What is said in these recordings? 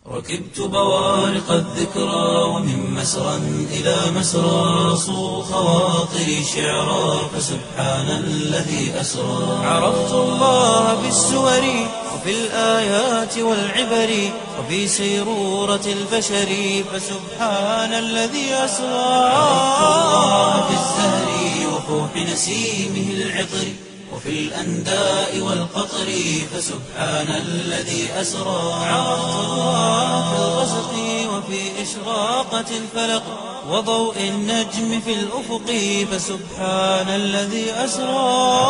ركبت بوارق الذكرى ومن مسرى إلى مسرى صو خواطري شعرا فسبحان الذي أسرى عرفت الله بالسور وفي الآيات والعبر وفي سيرورة البشر فسبحان الذي أسرى عرفت الله بالزهر وفوح نسيمه العطر وفي الأنداء والقطر فسبحان الذي أسرى عرفت الله في الغسق وفي إشراقة الفلق وضوء النجم في الأفق فسبحان الذي أسرى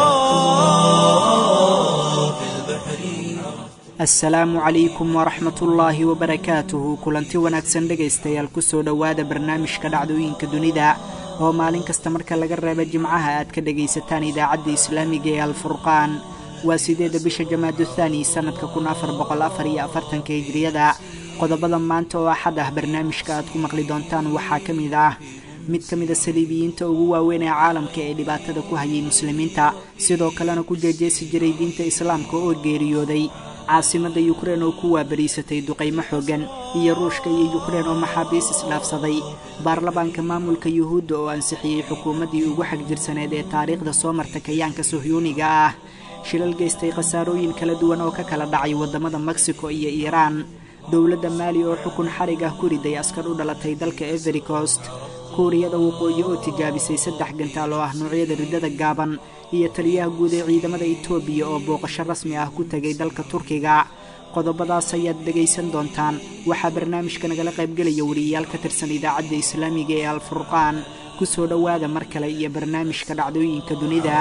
في البحر assalaamu calaykum waraxmatullaahi wabarakaatuhu kulanti wanaagsan dhegaystayaal kusoo dhowaada barnaamijka dhacdooyinka dunida oo maalin kasta marka laga reeba jimcaha aad ka dhegaysataan idaacadda islaamiga ee alfurqaan waa sideedda bisha jamaadu thaani sannadka kun afar boqol afar iyo afartanka hijriyada qodobada maanta oo axad ah barnaamijka aad ku maqli doontaan waxaa ka mid ah mid ka mida saliibiyiinta ugu waaweyn ee caalamka ee dhibaatada ku hayay muslimiinta sidoo kalena ku jeejeesi jiray diinta islaamka oo geeriyooday caasimadda yukrein oo ku waabariisatay duqaymo xooggan iyo ruushka iyo yukrein oo maxaabiis isdhaafsaday baarlamaanka maamulka yuhuudda oo ansixiyey xukuumaddii ugu xag jirsaneed ee taariikhda soo marta kayaanka sohyuuniga ah shilal geystay khasaarooyin kala duwan oo ka kala dhacay waddamada mexico iyo iiraan dowladda maali oo xukun xarig ah ku riday askar u dhalatay dalka every coast kuuriyada waqooyi oo tijaabisay saddex gantaal oo ah noocyada riddada gaaban iyo taliyaha guud ee ciidamada etoobiya oo booqasho rasmi ah ku tegay dalka turkiga qodobadaas ayaad dhegaysan doontaan waxaa barnaamijka nagala qaybgelaya wariyayaal ka tirsan idaacadda islaamiga ee alfurqaan ku soo dhowaada mar kale iyo barnaamijka dhacdooyinka dunida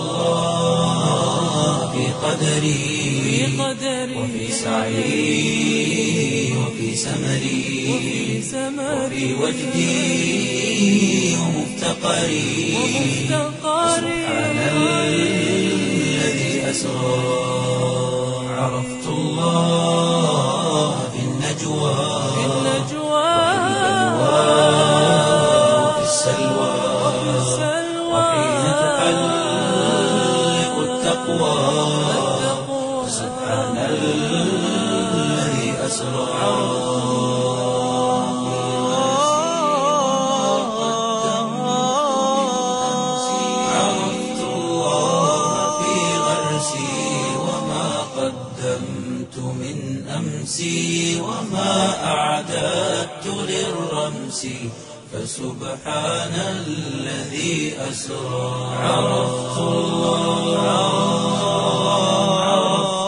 في قدري وفي سعي وفي سمري وفي وجدي ومفتقري سبحان الذي أسرى عرفت الله في النجوى وفي السلوى وحين تحلق التقوى سبحان الذي أسرى عرفت الله في غرسي وما قدمت من أمسي وما أعددت للرمس فسبحان الذي أسرى عرفت الله عرفت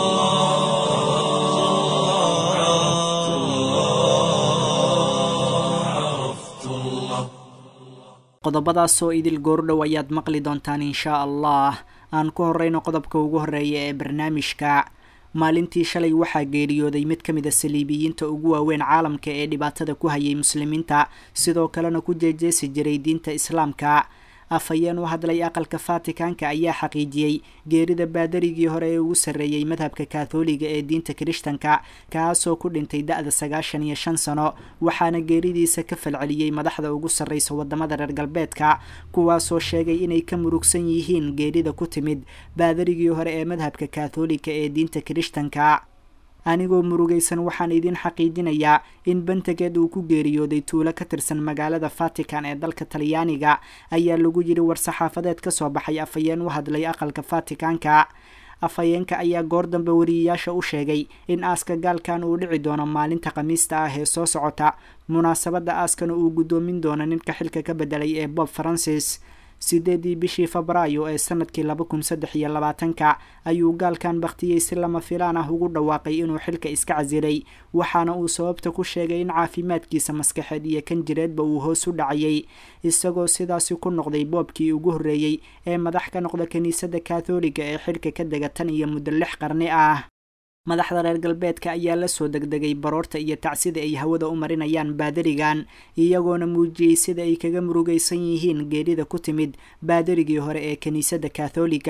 الله عرفت الله qodobadaasoo idil goordhow ayaad maqli doontaan inshaa allah aan ku horreyno qodobka ugu horreeya ee barnaamijka maalintii shalay waxaa geeriyooday mid ka mid a saliibiyiinta ugu waaweyn caalamka ee dhibaatada ku hayay muslimiinta sidoo kalena ku jeejeesi jiray diinta islaamka afhayeen u hadlay aqalka fatikanka ayaa xaqiijiyey geerida baadarigii hore ee ugu sarreeyey madhabka katholiga ee diinta kirishtanka kaasoo ku dhintay da-da sagaashan iyo shan sano waxaana geeridiisa ka falceliyey madaxda ugu sarreysa wadamada reer galbeedka kuwaasoo sheegay inay ka murugsan yihiin geerida ku timid baadarigii hore ee madhabka katholiga ee diinta kirishtanka anigoo murugaysan waxaan idiin xaqiijinayaa in bantageed uu ku geeriyooday tuulo ka tirsan magaalada vatican ee dalka talyaaniga ayaa lagu yidhi war-saxaafadeed ka soo baxay afhayeen u hadlay aqalka vaticanka afhayeenka ayaa goor dambe wariyayaasha u sheegay in aaska gaalkan uu dhici doono maalinta khamiista ah ee soo socota munaasabadda aaskana uu guddoomin doono ninka xilka ka bedelay ee bob francis sideedii bishii febraayo ee sanadkii laba kun saddex iyo labaatanka ayuu gaalkan bakhtiyey si lama filaan ah ugu dhawaaqay inuu xilka iska casilay waxaana uu sababta ku sheegay in caafimaadkiisa maskaxeed iyo kan jireedba uu hoos u dhacayay isagoo sidaasi ku noqday boobkii ugu horreeyey ee madax ka noqda kiniisadda katholiga ee xilka ka dega tan iyo muddo lix qarni ah madaxda reer galbeedka ayaa la soo degdegay baroorta iyo tacsida ay hawada u marinayaan baadarigan iyagoona muujiyey sida ay kaga murugaysan yihiin geerida ku timid baadarigii hore ee kiniisadda katholiga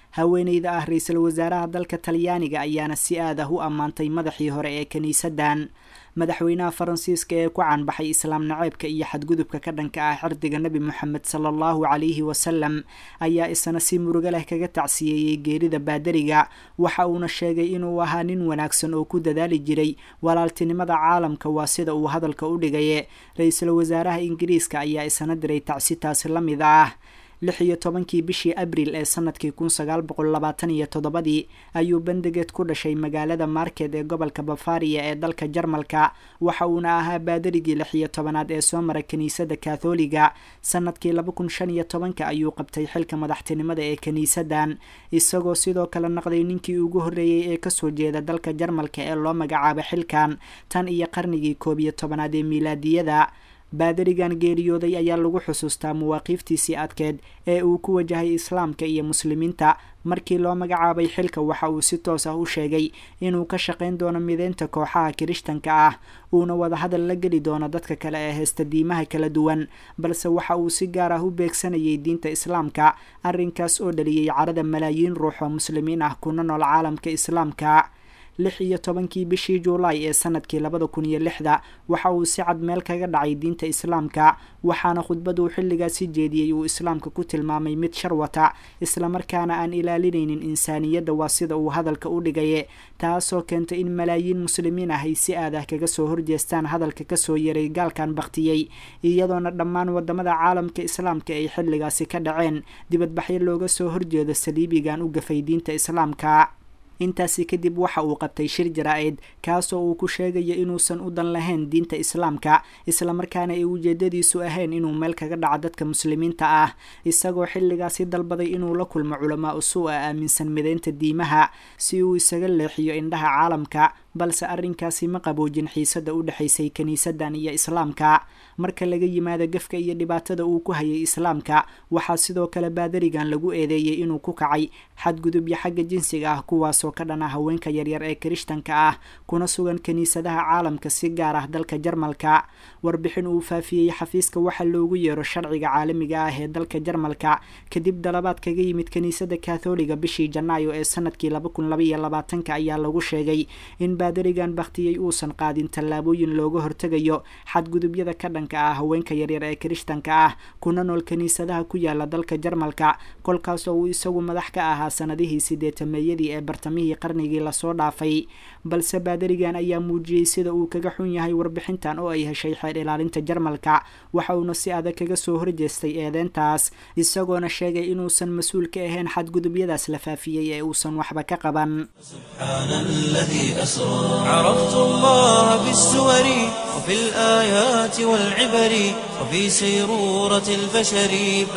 haweeneyda ah ra-iisul wasaaraha dalka talyaaniga ayaana si aad ah u ammaantay madaxii hore ee kiniisaddan madaxweynaha faransiiska ee ku caanbaxay islaam naceebka iyo xadgudubka ka dhanka ah xirdiga nebi moxamed sala allahu calayhi wasalam ayaa isna si murugo leh kaga tacsiyeeyey geerida baadariga waxa uuna sheegay inuu ahaa nin wanaagsan oo ku dadaali jiray walaaltinimada caalamka waa sida uu hadalka u dhigaye ra-iisul wasaaraha ingiriiska ayaa isna diray tacsitaasi la mid ah lix iyo tobankii bishii abril ee sanadkii kun sagaal boqol labaatan iyo toddobadii ayuu bendegeed ku dhashay magaalada market ee gobolka bafaria ee dalka jarmalka waxa uuna ahaa baadarigii lix iyo tobanaad ee soo mara kiniisadda katholiga sanadkii laba kun shan iyo tobanka ayuu qabtay xilka madaxtinimada ee kiniisaddan isagoo sidoo kale naqday ninkii ugu horreeyey ee kasoo jeeda dalka jarmalka ee loo magacaabo xilkan tan iyo qarnigii koob iyo tobanaad ee miilaadiyada baadarigan geeriyooday ayaa lagu xusuustaa mawaaqiiftiisii adkeed ee uu ku wajahay islaamka iyo muslimiinta markii loo magacaabay xilka waxa uu si toos ah u sheegay inuu ka shaqayn doono mideynta kooxaha kirishtanka ah uuna wadahadal la geli doono dadka kale ee heysta diimaha kala duwan balse waxa uu si gaar ah u beegsanayay diinta islaamka arrinkaas oo dhaliyey carada malaayiin ruux oo muslimiin ah kuna nool caalamka islaamka lix iyo tobankii bishii juulaay ee sanadkii labada kun iyo lixda waxa uu si cad meel kaga dhacay diinta islaamka waxaana khudbaduu xilligaasi jeediyey uu islaamka ku tilmaamay mid sharwata islamarkaana aan ilaalinaynin insaaniyadda waa sida uu hadalka u dhigaye taasoo keentay in malaayiin muslimiin ah ay si aad ah kaga soo horjeestaan hadalka kasoo yaray gaalkan baktiyey iyadoona dhammaan wadamada caalamka islaamka ay xilligaasi ka dhaceen dibadbaxyo looga soo horjeedo saliibigan u gafay diinta islaamka intaasi kadib waxa uu qabtay shir jaraa-id kaasoo uu ku sheegayo inuusan u dan lahayn diinta islaamka islamarkaana ay ujeedadiisu ahayn inuu meel kaga dhaco dadka muslimiinta ah isagoo xilligaasi dalbaday inuu la kulmo culamaa usuu a aaminsan mideynta diimaha si uu isaga leexiyo indhaha caalamka balse arrinkaasi ma qaboojin xiisada u dhexaysay kiniisadan iyo islaamka marka laga yimaado gefka iyo dhibaatada uu ku hayay islaamka waxaa sidoo kale baadarigan lagu eedeeyey inuu ku kacay xadgudubyo xagga jinsiga ah kuwaasoo ka dhana haweenka yaryar ee kirishtanka ah kuna sugan kiniisadaha caalamka si gaar ah dalka jarmalka warbixin uu faafiyey xafiiska waxaa loogu yeero sharciga caalamiga ah ee dalka jarmalka kadib dalabaad kaga yimid kiniisada katholiga bishii janaayo ee sanadkii laba kun labaiyo labaatanka ayaa lagu sheegay in baadarigan baktiyey uusan qaadin tallaabooyin looga hortegayo xadgudubyada ka dhanka ah haweenka yaryar ee kirishtanka ah kuna nool kiniisadaha ku yaala dalka jarmalka kolkaasoo uu isagu madax ka ahaa sanadihii sideetameeyadii ee bartamihii qarnigii lasoo dhaafay balse baadarigan ayaa muujiyey sida uu kaga xun yahay warbixintan oo ay heshay xeer ilaalinta jarmalka waxa uuna si adag kaga soo horjeestay eedeyntaas isagoona sheegay inuusan mas-uul ka ahayn xadgudubyadaas la faafiyey ee uusan waxba ka qaban سبحان الذي أسرى عرفت الله بالسور وفي الآيات والعبر وفي سيرورة البشر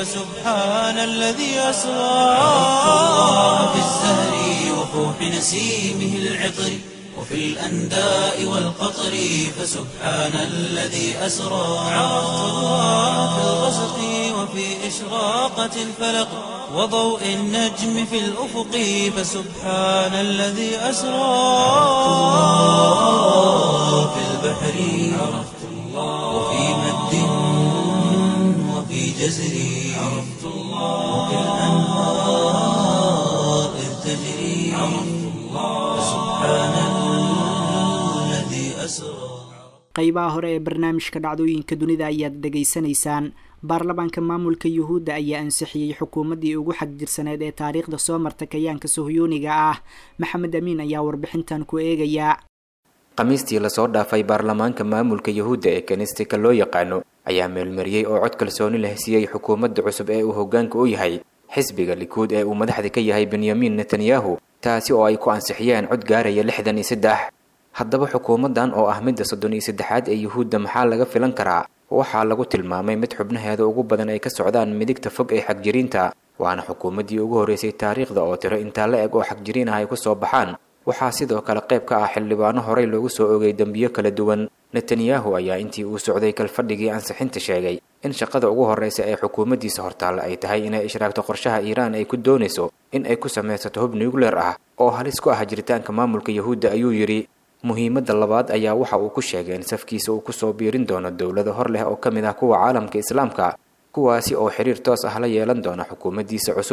فسبحان الذي أسرى عرفت الله بالزهر وفوح نسيمه العطر وفي الأنداء والقطر فسبحان الذي أسرى عرفت الله في الغسق وفي إشراقة الفلق وضوء النجم في الأفق فسبحان الذي أسرى في البحر عرفت الله وفي مد وفي جزر عرفت الله وفي الأنهار إذ تجري عرفت الله فسبحان الذي أسرى qaybaha hore ee barnaamijka dhacdooyinka dunida ayaad dhegaysanaysaan baarlamaanka maamulka yuhuudda ayaa ansixiyey xukuumaddii ugu xagjirsaneed ee taariikhda soo marta kayaanka sohyuuniga ah maxamed amiin ayaa warbixintan ku eegaya khamiistii lasoo dhaafay baarlamaanka maamulka yuhuudda ee kanistika loo yaqaano ayaa meelmariyey oo cod kalsooni leh siiyey xukuumadda cusub ee uu hoggaanka u yahay xisbiga likuud ee uu madaxda ka yahay benyamin netanyahu taasi oo ay ku ansixiyeen cod gaaraya lixdan iyo saddex haddaba xukuumaddan oo ah midda soddon iyo saddexaad ee yuhuudda maxaa laga filan karaa waxaa lagu tilmaamay mid xubnaheeda ugu badan ay ka socdaan midigta fog ee xagjiriinta waana xukuumaddii ugu horreysay taariikhda oo tiro intaa la eg oo xagjiriin ah ay ku soo baxaan waxaa sidoo kale qayb ka ah xildhibaano horey loogu soo ogay dembiyo kala duwan netanyahu ayaa intii uu socday kalfadhigii ansixinta sheegay in shaqada ugu horreysa ee xukuumaddiisa hortaalla ay tahay inay ishraagto qorshaha iiraan ay ku doonayso in ay ku samaysato hub nucleer ah oo halis ku ah jiritaanka maamulka yuhuudda ayuu yidhi muhiimadda labaad ayaa waxa uu ku sheegay in safkiisa uu kusoo biirin doono dowlado hor leh oo ka mid ah kuwa caalamka islaamka kuwaasi oo xiriir toos ah la yeelan doona xukuumaddiisa cusub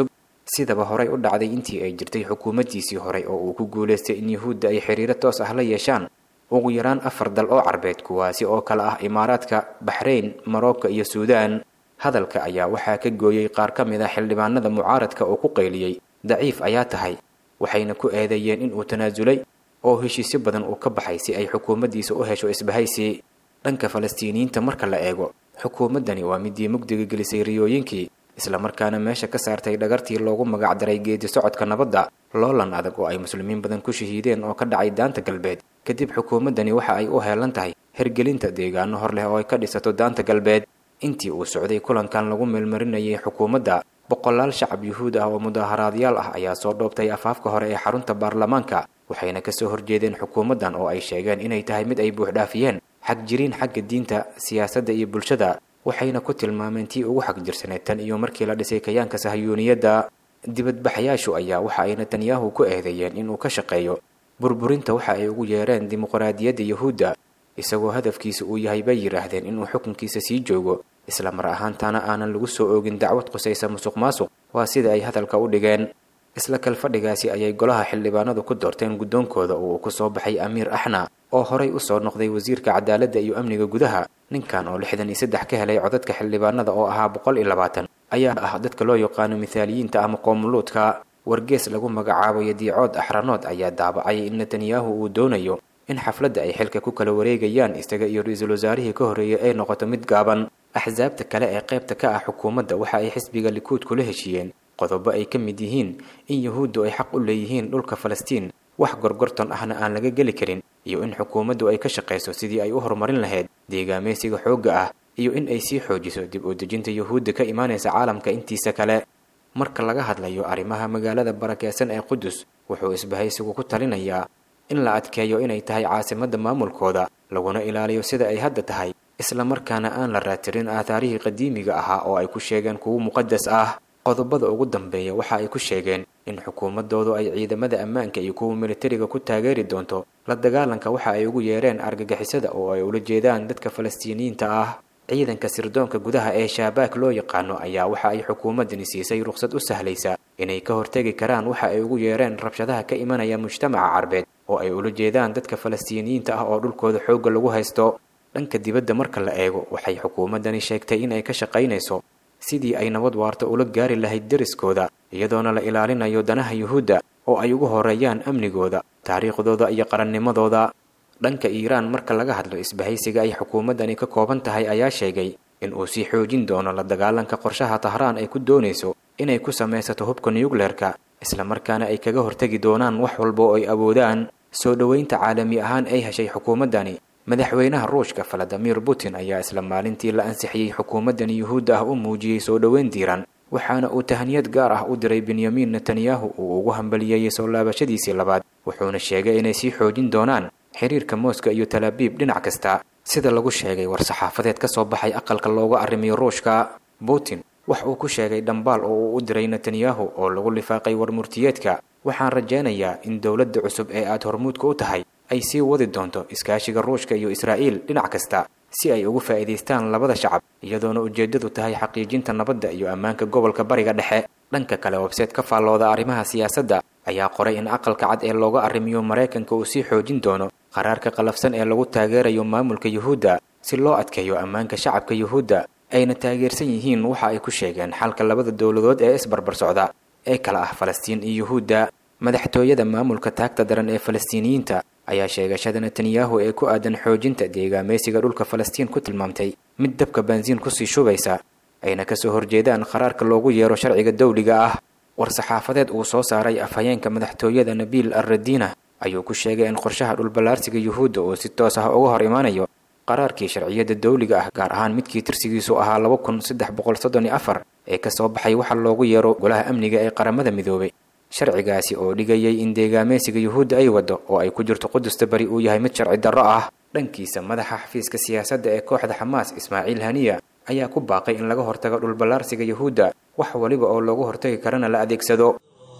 sidaba horey u dhacday intii ay jirtay xukuumaddiisii horey oo uu ku guulaystay in yuhuudda ay xiriiro toos ah la yeeshaan ugu yaraan afar dal oo carbeed kuwaasi oo kale ah imaaraadka baxrayn marocco iyo suudaan hadalka ayaa waxaa ka gooyey qaar ka mid ah xildhibaanada mucaaradka oo ku qayliyey daciif ayaa tahay waxayna ku eedeeyeen in uu tanaasulay oo heshiisyo badan uu ka baxay si ay xukuumaddiisa u hesho isbahaysi dhanka falastiiniyiinta marka la eego xukuumaddani waa midii mugdiga gelisay riyooyinkii islamarkaana meesha ka saartay dhagartii loogu magacdaray geedi socodka nabadda loolan adag oo ay muslimiin badan ku shahiideen oo ka dhacay daanta galbeed kadib xukuumaddani waxa ay u heelan tahay hergelinta deegaano hor leh oo ay ka dhisato daanta galbeed intii uu socday kulankan lagu meelmarinayay xukuumadda boqolaal shacab yuhuud ah oo mudaaharaadyaal ah ayaa soo dhoobtay afaafka hore ee xarunta baarlamaanka waxayna kasoo horjeedeen xukuumaddan oo ay sheegeen inay tahay mid ay buuxdhaafiyeen xag jiriin xagga diinta siyaasadda iyo bulshada waxayna ku tilmaameen tii ugu xag jirsaneed tan iyo markii la dhisay kayaanka sahyuuniyadda dibadbaxayaashu ayaa waxa ay netanyahu ku eedeeyeen inuu ka shaqeeyo burburinta waxa ay ugu yeereen dimuqraadiyadda yuhuudda isagoo hadafkiisa uu yahay bay yidhaahdeen inuu xukunkiisa sii joogo isla mar ahaantaana aanan lagu soo oogin dacwad qusaysa musuq maasuq waa sida ay hadalka u dhigeen isla kalfadhigaasi ayay golaha xildhibaanadu ku doorteen guddoonkooda oo uu ku soo baxay amiir axna oo horay u soo noqday wasiirka cadaaladda iyo amniga gudaha ninkan oo lixdan iyo saddex ka helay codadka xildhibaanada oo ahaa boqol iyo labaatan ayaa ah dadka loo yaqaano mithaaliyiinta ama qoomuluudka wargees lagu magacaabo yadiicood axranood ayaa daabacay in netanyahu uu doonayo in xafladda ay xilka ku kala wareegayaan isaga iyo ra-iisul wasaarihii ka horreeyay ay noqoto mid gaaban axsaabta kale ee qaybta ka ah xukuumadda waxa ay xisbiga likuud kula heshiiyeen qodobo ay ka mid yihiin in yuhuuddu ay xaq u leeyihiin dhulka falastiin wax gorgorton ahna aan laga geli karin iyo in xukuumaddu ay ka shaqayso sidii ay u horumarin lahayd deegaameysiga xoogga ah iyo in ay sii xoojiso dib u dejinta yuhuudda ka imaanaysa caalamka intiisa kale marka laga hadlayo arrimaha magaalada barakeysan ee qudus wuxuu isbahaysigu ku talinayaa in la adkeeyo inay tahay caasimadda maamulkooda laguna ilaaliyo sida ay hadda tahay islamarkaana aan la raatirin aathaarihii qadiimiga ahaa oo ay ku sheegeen kuwo muqadas ah qodobada ugu dambeeya waxa ay ku sheegeen in xukuumaddoodu ay ciidamada ammaanka iyo kuwa militariga ku taageeri doonto la dagaalanka waxa ay ugu yeereen argagixisada oo ay ula jeedaan dadka falastiiniyiinta ah ciidanka sirdoonka gudaha ee shaabaak loo yaqaano ayaa waxa ay xukuumaddani siisay ruqsad u sahlaysa inay ka hortegi karaan waxa ay ugu yeereen rabshadaha ka imanaya mujtamaca carbeed oo ay ula jeedaan dadka falastiiniyiinta ah oo dhulkooda xoogga lagu haysto dhanka dibadda marka la eego waxay xukuumaddani sheegtay in ay ka shaqaynayso sidii ay nabad waarta ula gaari lahayd deriskooda iyadoona la ilaalinayo danaha yuhuudda oo ay ugu horeeyaan amnigooda taariikhdooda iyo qarannimadooda dhanka iiraan marka laga hadlo isbahaysiga ay xukuumaddani ka kooban tahay ayaa sheegay in uu sii xoojin doono la dagaalanka qorshaha tahraan ay ku doonayso inay ku samaysato hubka nuyukleerka islamarkaana ay kaga hortegi doonaan wax walba oo ay awoodaan soo dhoweynta caalami ahaan ay heshay xukuumaddani madaxweynaha ruushka valadimir putin ayaa isla maalintii la ansixiyey xukuumaddani yuhuudda ah u muujiyey soo dhoweyn diiran waxaana uu tahaniyad gaar ah u diray benyamin netanyahu uu ugu hambaliyeeyey soo laabashadiisii labaad wuxuuna sheegay inay sii xoojin doonaan xiriirka mooska iyo talaabiib dhinac kasta sida lagu sheegay war-saxaafadeed ka soo baxay aqalka looga arrimiyo ruushka putin wax uu ku sheegay dhambaal oo uu u diray netanyahu oo lagu lifaaqay warmurtiyeedka waxaan rajaynayaa in dowladda cusub ee aad hormuudka u tahay ay sii wadi doonto iskaashiga ruushka iyo israa'iil dhinac kasta si ay ugu faa'iidaystaan labada shacab iyadoona ujeeddadu tahay xaqiijinta nabadda iyo ammaanka gobolka bariga dhexe dhanka kale webseed ka faallooda arrimaha siyaasadda ayaa qoray in aqalka cad ee looga arrimiyo maraykanka uu sii xoojin doono qaraarka qalafsan ee lagu taageerayo maamulka yuhuudda si loo adkeeyo ammaanka shacabka yuhuudda ayna taageersan yihiin waxa ay ku sheegeen xalka labada dowladood ee isbarbar socda ee kala ah falastiin iyo yuhuudda madaxtooyada maamulka taagta daran ee falastiiniyiinta ayaa sheegashada netanyahu ee ku aadan xoojinta deegaameysiga dhulka falastiin ku tilmaamtay mid dabka baansiin kusii shubaysa ayna kasoo horjeedaan qaraarka loogu yeero sharciga dawliga ah war-saxaafadeed uu soo saaray afhayeenka madaxtooyada nabiil alradiina ayuu ku sheegay in qorshaha dhulballaarsiga yuhuudda uu si toos ah uga hor imaanayo qaraarkii sharciyadda dawliga ah gaar ahaan midkii tirsigiisu ahaa laba kun saddex boqol soddon iyo afar ee kasoo baxay waxa loogu yeero golaha amniga ee qaramada midoobay sharcigaasi oo dhigayay in deegaameysiga yuhuudda ay waddo oo ay ku jirto qudusta bari uu yahay mid sharci darro ah dhankiisa madaxa xafiiska siyaasadda ee kooxda xamaas ismaaciil haniya ayaa ku baaqay in laga hortago dhulballaarsiga yuhuudda wax waliba oo loogu hortagi karana la adeegsado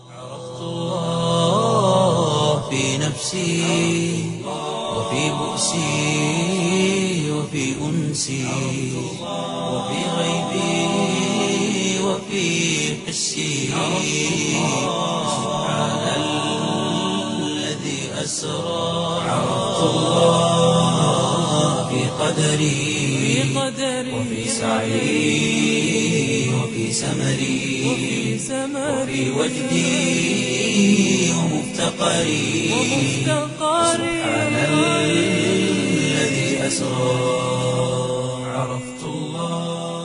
في نفسي وفي بؤسي وفي أنسي وفي غيبي وفي حسي سبحان الذي أسرى عرفت الله في قدري وفي سعي وفي سمري وفي وجدي ومفتقري سبحان الذي أسرى عرفت الله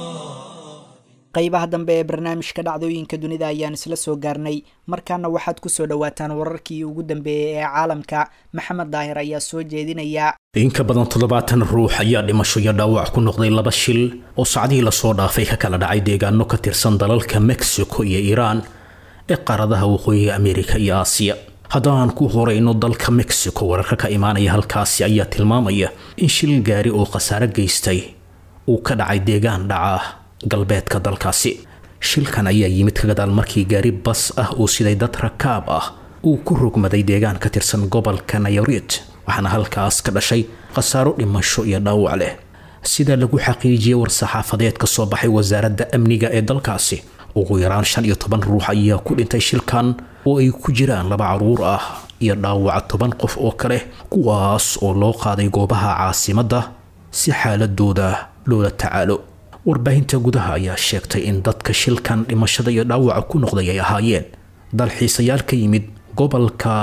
qaybaha dambe ee barnaamijka dhacdooyinka dunida ayaan isla soo gaarnay markaana waxaad kusoo dhawaataan wararkii ugu dambeeyey ee caalamka maxamed daahir ayaa soo jeedinaya in ka badan toddobaatan ruux ayaa dhimasho iyo dhaawac ku noqday laba shil oo sacdihii lasoo dhaafay ka kala dhacay deegaano ka tirsan dalalka mexico iyo iiraan ee qaaradaha waqooyiga ameerika iyo aasiya haddaan ku horeyno dalka mexico wararka ka imaanaya halkaasi ayaa tilmaamaya in shil gaari oo khasaare geystay uu ka dhacay deegaan dhaca galbeedka dalkaasi shilkan ayaa yimid ka gadaal markii gaari bas ah oo siday dad rakaab ah uu ku rogmaday deegaan ka tirsan gobolka nayarit waxaana halkaas ka dhashay khasaaro dhimasho iyo dhaawac leh sida lagu xaqiijiyey war-saxaafadeed ka soo baxay wasaaradda amniga ee dalkaasi ugu yaraan shan iyo toban ruux ayaa ku dhintay shilkan oo ay ku jiraan laba caruur ah iyo dhaawaca toban qof oo kale kuwaas oo loo qaaday goobaha caasimadda si xaaladooda loola tacaalo warbaahinta gudaha ayaa sheegtay in dadka shilkan dhimashada iyo dhaawaca ku noqday ay ahaayeen dalxiisayaal ka yimid gobolka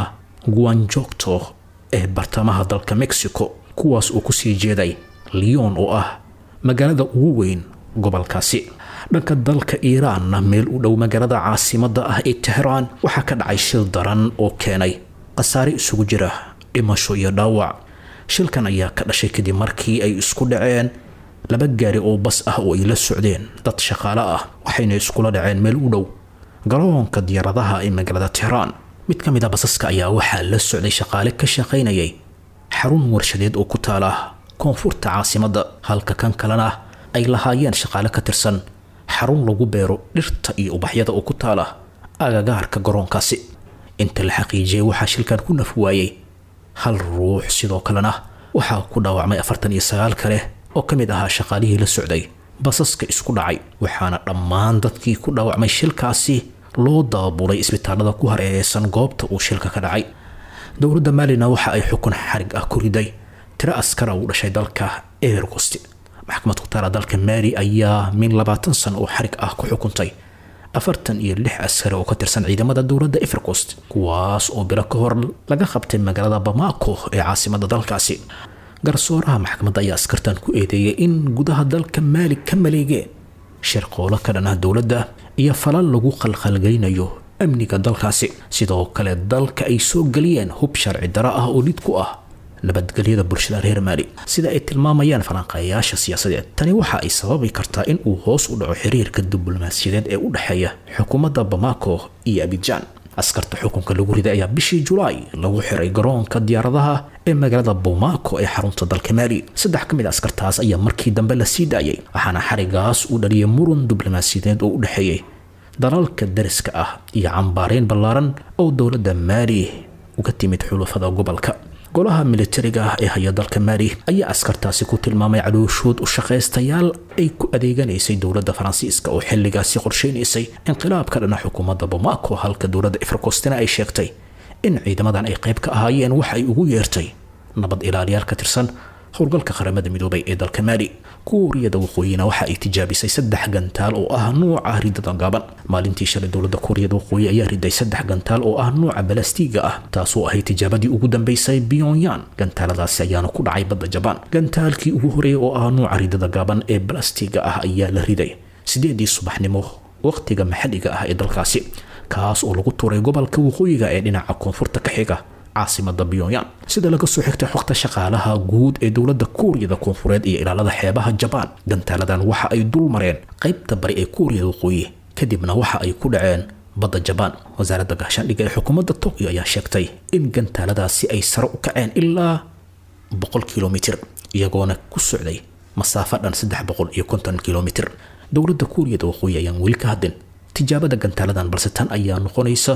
guanjogto ee bartamaha dalka mexico kuwaas uu kusii jeeday leon oo ah magaalada ugu weyn gobolkaasi dhanka dalka iiraanna meel u dhow magaalada caasimadda ah ee tehraan waxaa ka dhacay shil daran oo keenay khasaare isugu jira dhimasho iyo dhaawac shilkan ayaa ka dhashay kadib markii ay isku dhaceen laba gaari oo bas ah oo ay la socdeen dad shaqaale ah waxayna iskula dhaceen meel u dhow garoonka diyaaradaha ee magaalada tehraan mid ka mid a basaska ayaa waxaa la socday shaqaale ka shaqaynayay xarun warshadeed oo ku taala koonfurta caasimadda halka kan kalena ay lahaayeen shaqaale ka tirsan xarun lagu beero dhirta iyo ubaxyada oo ku taala agagaarka garoonkaasi inta la xaqiijiyey waxaa shilkan ku naf waayey hal ruux sidoo kalena waxaa ku dhaawacmay afartan iyo sagaal kale oo ka mid ahaa shaqaalihii la socday basaska isku dhacay waxaana dhammaan dadkii ku dhaawacmay shilkaasi loo daabulay isbitaalada ku hareereysan goobta uu shilka ka dhacay dowladda maalina waxa ay xukun xarig ah ku riday tiro askara u dhashay dalka evercost maxkamad ku taala dalka maali ayaa min labaatan sano oo xarig ah ku xukuntay afartan iyo lix askari oo ka tirsan ciidamada dowladda evercost kuwaas oo bilo ka hor laga qabtay magaalada bamako ee caasimada dalkaasi garsooraha maxkamadda ayaa askartan ku eedeeyay in gudaha dalka maali ka maleegeen shirqoolo ka dhan ah dowladda iyo falal lagu qalqalgeynayo amniga dalkaasi sidoo kale dalka ay soo geliyeen hub sharci daro ah oo lid ku ah nabadgelyada bulshada reer maali sida ay tilmaamayaan falanqeeyaasha siyaasadeed tani waxa ay sababi kartaa in uu hoos u dhaco xiriirka diblomaasiyadeed ee u dhexeeya xukuumadda bamako iyo abidjan askarta xukunka lagu riday ayaa bishii julaay lagu xiray garoonka diyaaradaha ee magaalada bomako ee xarunta dalka maali saddex ka mid a askartaas ayaa markii dambe la sii daayay waxaana xarigaas uu dhaliyay muran diblomaasiyadeed oo u dhexeeyey dalalka dariska ah iyo cambaareyn ballaaran oo dowladda maali uga timid xulufada gobolka golaha militariga ah ee haya dalka maali ayaa askartaasi ku tilmaamay calooshood u shaqaystayaal ay ku adeeganaysay dowladda faransiiska oo xilligaasi qorsheynaysay inqilaab ka dhana xukuumadda bamako halka dowladda efrikostina ay sheegtay in ciidamadan ay qayb ka ahaayeen waxa ay ugu yeertay nabad ilaaliyaal ka tirsan howlgalka qaramada midoobay ee dalka maali kuuriyada waqooyina waxa ay tijaabisay saddex gantaal oo ah nuuca ridada gaaban maalintii shalay dowladda kuuriyada waqooyi ayaa riday saddex gantaal oo ah nuuca balastiga ah taasoo ahay tijaabadii ugu dambeysay pyongyang gantaaladaasi ayaana ku dhacay badda jabaan gantaalkii ugu horeeyay oo ah nuuca ridada gaaban ee balastiga ah ayaa la riday sideedii subaxnimo waqtiga maxalliga ah ee dalkaasi kaas oo lagu tuuray gobolka waqooyiga ee dhinaca koonfurta ka xiga caasimada pyongyang sida laga soo xigtay xogta shaqaalaha guud ee dowladda kuuriyada koonfureed iyo ilaalada xeebaha jabaan gantaaladan waxa ay dul mareen qaybta bari ee kuuriyada waqooyi kadibna waxa ay ku dhaceen badda jabaan wasaaradda gaashaandhigga ee xukuumadda tokyo ayaa sheegtay in gantaaladaasi ay sare u kaceen ilaa boqol kilomitir iyagoona ku socday masaafo dhan saddex boqol iyo konton kilomitir dowladda kuuriyada waqooyi ayaan weli ka hadlin tijaabada gantaaladan balse tan ayaa noqonaysa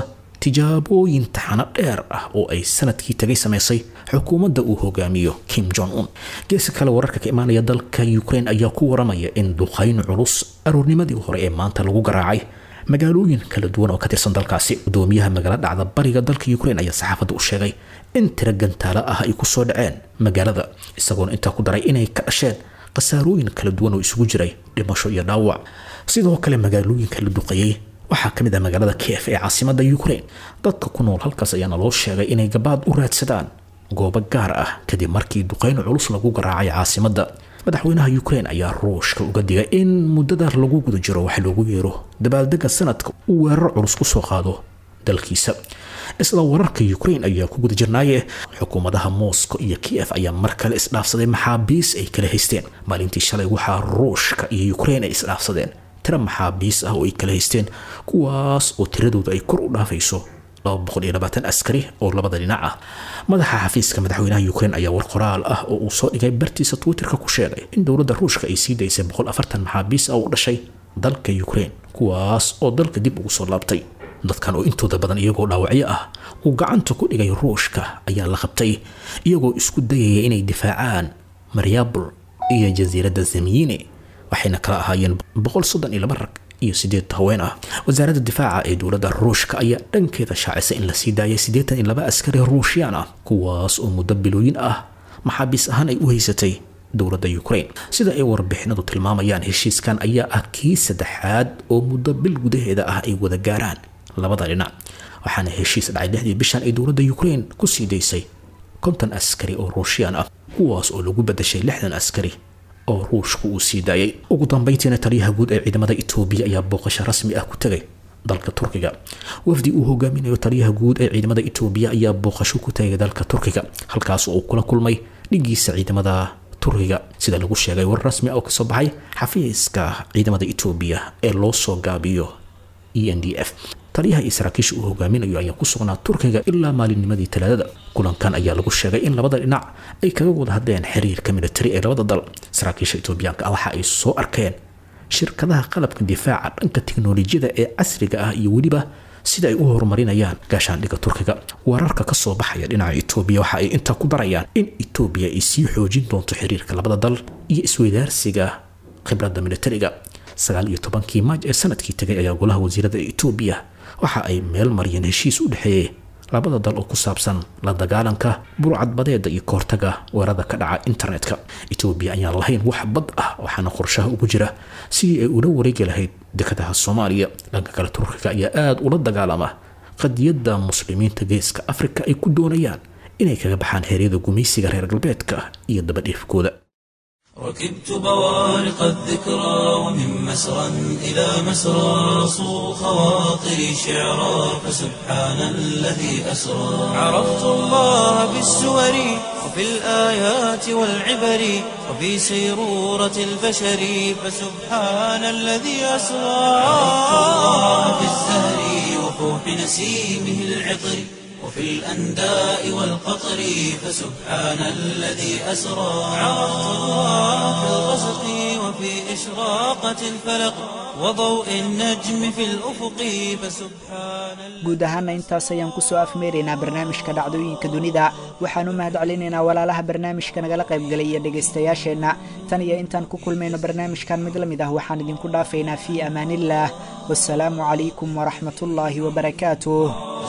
tijaabooyin taxano dheer ah oo ay sanadkii tagay samaysay xukuumadda uu hogaamiyo kim jong un geeska kale wararka ka imaanaya dalka ukraine ayaa ku waramaya in duqayn culus aroornimadii hore ee maanta lagu garaacay magaalooyin kala duwan oo ka tirsan dalkaasi gudoomiyaha magaalo dhacda bariga dalka ukraine ayaa saxaafadda u sheegay in tiro gantaalo ah ay ku soo dhaceen magaalada isagoona intaa ku daray inay ka dhasheen khasaarooyin kala duwan oo isugu jiray dhimasho iyo dhaawac sidoo kale magaalooyinka la duqeeyey waxaa ka mid ah magaalada kiev ee caasimada ukraine dadka ku nool halkaas ayaana loo sheegay inay gabaad u raadsadaan goobo gaar ah kadib markii duqayn culus lagu garaacay caasimadda madaxweynaha ukraine ayaa ruushka uga digay in muddada lagu guda jiro wax loogu yeero dabaaldega sanadka uu weerar culus ku soo qaado dalkiisa isla wararka ukraine ayaa ku guda jirnaaye xukuumadaha moscow iyo kiev ayaa mar kale isdhaafsaday maxaabiis ay kala haysteen maalintii shalay waxaa ruushka iyo ukraine ay isdhaafsadeen tiro maxaabiis ah oo ay kala haysteen kuwaas oo tiradooda ay kor u dhaafayso askari oo labada dhinac ah madaxa xafiiska madaxweynaha ukraine ayaa war qoraal ah oo uu soo dhigay bartiisa twitterka ku sheegay in dowladda ruushka ay sii daysay maxaabiis ah u dhashay dalka ukraine kuwaas oo dalka dib ugu soo laabtay dadkan oo intooda badan iyagoo dhaawacyo ah uu gacanta ku dhigay ruushka ayaa la qabtay iyagoo isku dayaya inay difaacaan maryabul iyo jasiiradda zamiyine waxayna kala ahaayeen rag iyo sideed haween ah wasaaradda difaaca ee dowladda ruushka ayaa dhankeeda shaacisay in la sii daayay siddeetan iyo laba askari ruushiyaan ah kuwaas oo muddo bilooyin ah maxaabiis ahaan ay u haysatay dowladda ukraine sida ay warbixinadu tilmaamayaan heshiiskan ayaa ah kii saddexaad oo muddo bil gudaheeda ah ay wada gaaraan labada dhinac waxaana heshiis dhacay lixdii bishan ay dowladda ukraine ku sii daysay konton askari oo ruushiyaan ah kuwaas oo lagu badashay lixdan askari oo ruushku uu sii daayay ugu dambayntiina taliyaha guud ee ciidamada etoobiya ayaa booqasho rasmi ah ku tegay dalka turkiga wafdi uu hogaaminayo taliyaha guud ee ciidamada etoobiya ayaa booqasho ku tegay dalka turkiga halkaas oo uu kula kulmay dhigiisa ciidamada turkiga sida lagu sheegay war rasmi ah oo kasoo baxay xafiiska ciidamada etoobiya ee loo soo gaabiyo e n d f taliyaha iyo saraakiisha uu hogaaminayo ayaa ku sugnaa turkiga ilaa maalinnimadii talaadada kulankan ayaa lagu sheegay in labada dhinac ay kaga wada hadleen xiriirka militari ee labada dal saraakiisha etoobiyaanka waxa ay soo arkeen shirkadaha qalabka difaaca dhanka tiknolojiyada ee casriga ah iyo weliba sida ay u horumarinayaan gaashaandhigga turkiga wararka ka soo baxaya dhinaca etoobiya waxa ay intaa ku darayaan in etoobiya ay sii xoojin doonto xiriirka labada dal iyo isweydaarsiga khibradda militariga sagaal iyo tobankii maaj ee sanadkii tegay ayaa golaha wasiirada etoobiya waxa ay meel mariyeen heshiis u dhexeeyey labada dal oo ku saabsan la dagaalanka burcadbadeeda iyo kahortaga weerada ka dhaca internetka etoobiya ayaan lahayn wax bad ah waxaana qorshaha ugu jira sidii ay ula wareegi lahayd dekadaha soomaaliya dhanka kale turkiga ayaa aada ula dagaalama qadiyadda muslimiinta geeska afrika ay ku doonayaan inay kaga baxaan heeryada gumaysiga reer galbeedka iyo dabadhiifkooda ركبت بوارق الذكرى ومن مسرى إلى مسرى صو خواطري شعرا فسبحان الذي أسرى عرفت الله بالسور وفي الآيات والعبر وفي سيرورة البشر فسبحان الذي أسرى عرفت الله بالزهر وفوح نسيمه العطر وفي الأنداء والقطر فسبحان الذي أسرى عرفت الله في الغسق وفي إشراقة الفلق وضوء النجم في الأفق فسبحان guud ahaana intaas ayaan kusoo afmeeraynaa barnaamijka dhacdooyinka dunida waxaan u mahad celinaynaa walaalaha barnaamijka nagala qaybgalay iyo dhegaystayaasheenna tan iyo intaan ku kulmayno barnaamijkan mid la mid ah waxaan idinku dhaafaynaa fii amaaniillaah wasalaamu calaykum waraxmatullaahi wabarakaatuh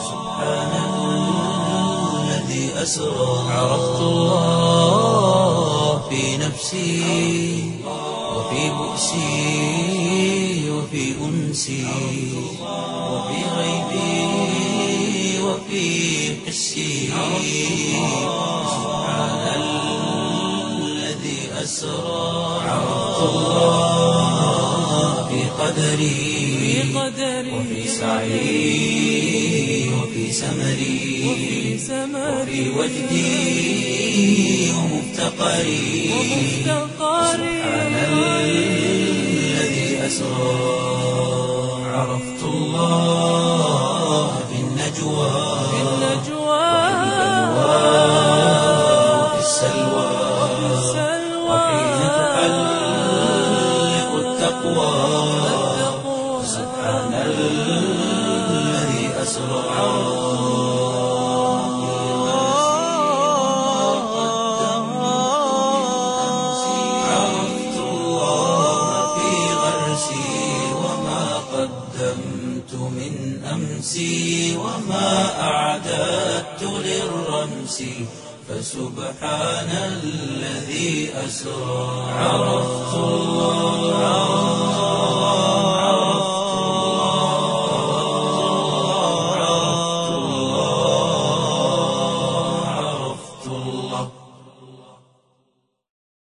الذي أسرى عرفت الله في نفسي وفي بؤسي وفي أنسي وفي غيبي وفي حسي سبحان الذي أسرى عرفت الله في قدري وفي سعي وفي سمري وفي وجدي ومفتقري سبحان الذي أسرى عرفت الله في النجوى وفي السلوى وحين تحلق التقوى سبحان الذي أسرى رأسي فسبحان الذي أسرى عرفت الله